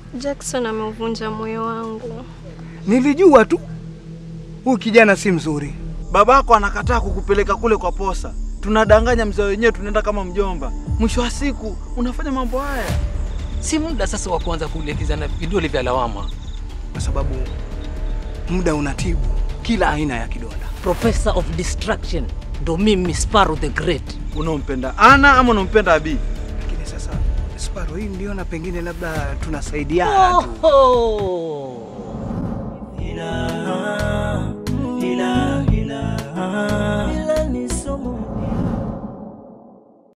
Jackson ameuvunja moyo wangu. Nilijua tu huyu kijana si mzuri. Babako anakataa kukupeleka kule kwa posa, tunadanganya mzee wenyewe, tunaenda kama mjomba. Mwisho wa siku unafanya mambo haya. Si muda sasa wa kuanza kuelekezana vidole vya lawama. kwa sababu muda unatibu kila aina ya kidonda. Professor of Destruction ndo mimi Sparrow the Great. Unampenda Ana ama unampenda Abi? Lakini sasa Sparrow, hii niliona pengine labda tunasaidiana tu. Oh! Ina